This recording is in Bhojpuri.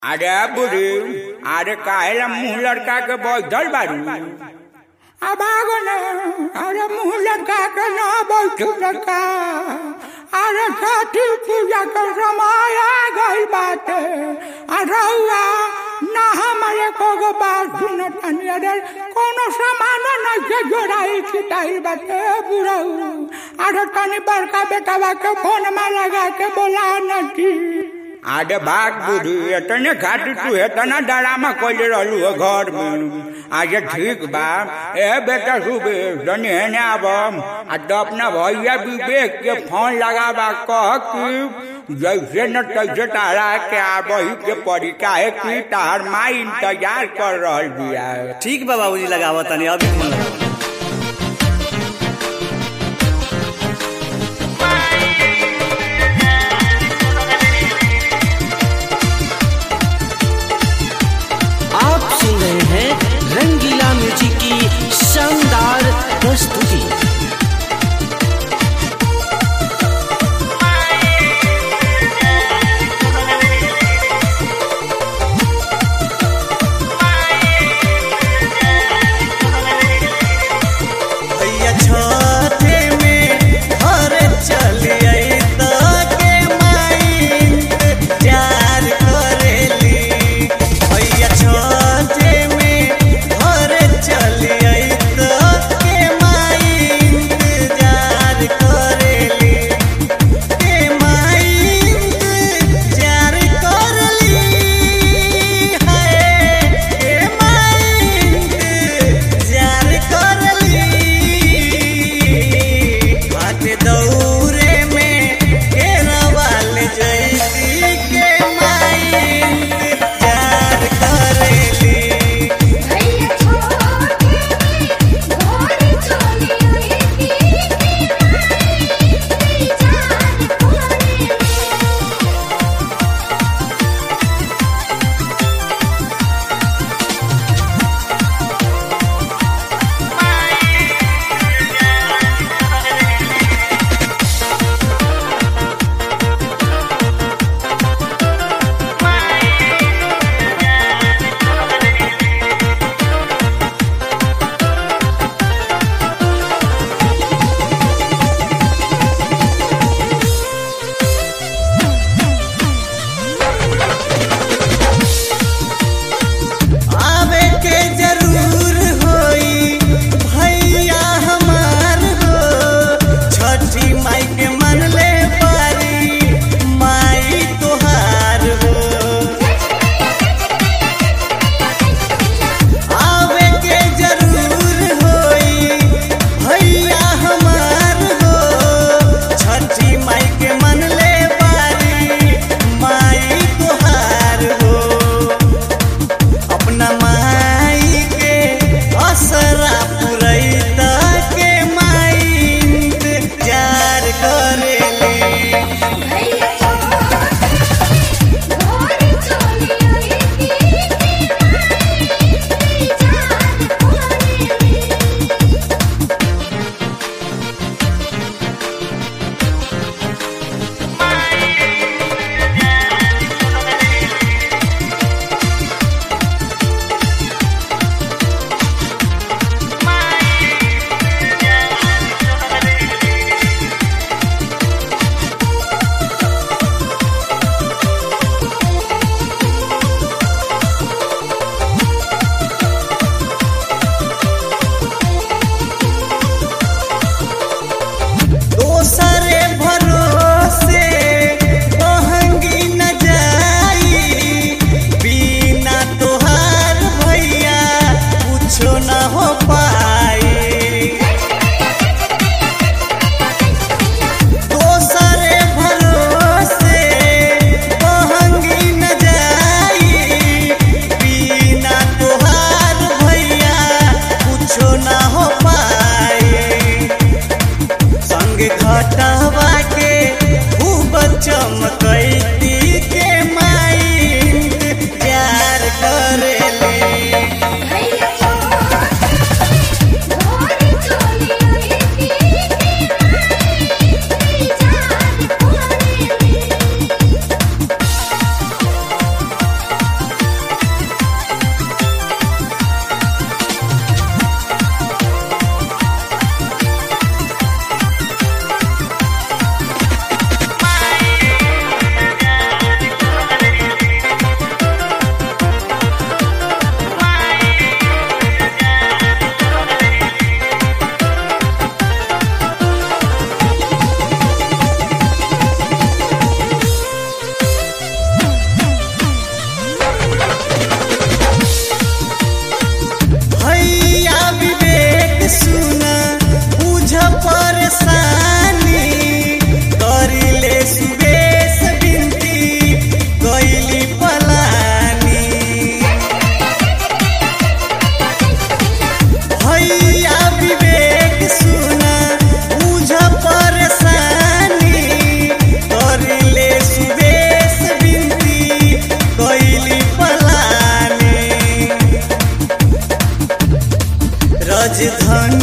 अरे बुढ़ी अरे काहेला मुंह लड़का के बैठल बारू अब आगो न अरे मुंह लड़का के न बैठू लड़का अरे छठी पूजा के समय आ गई बाटे अरे हुआ ना हमारे को बात सुनतानी अरे कोनो सामान नहीं के जोड़ाई छिटाई बाटे बुढ़ऊ अरे तनी बड़का बेटवा के फोन में लगा के बोला नटी आडे भाग बुढ़ी एतने खातिर तू एतना डरामा कइले रहलू हो घर में आज ठीक बा ए बेटा सुबे जनी हेने आब आ तो अपना भैया विवेक के फोन लगाबा कह कि जैसे न तैसे तारा के आबही के पड़ी काहे कि तार माई इंतजार कर रहल बिया ठीक बा बाबूजी लगावत तनी अभी फोन लगावत आप सुन रहे हैं रंगीला म्यूजिक की शानदार प्रस्तुति राजधानी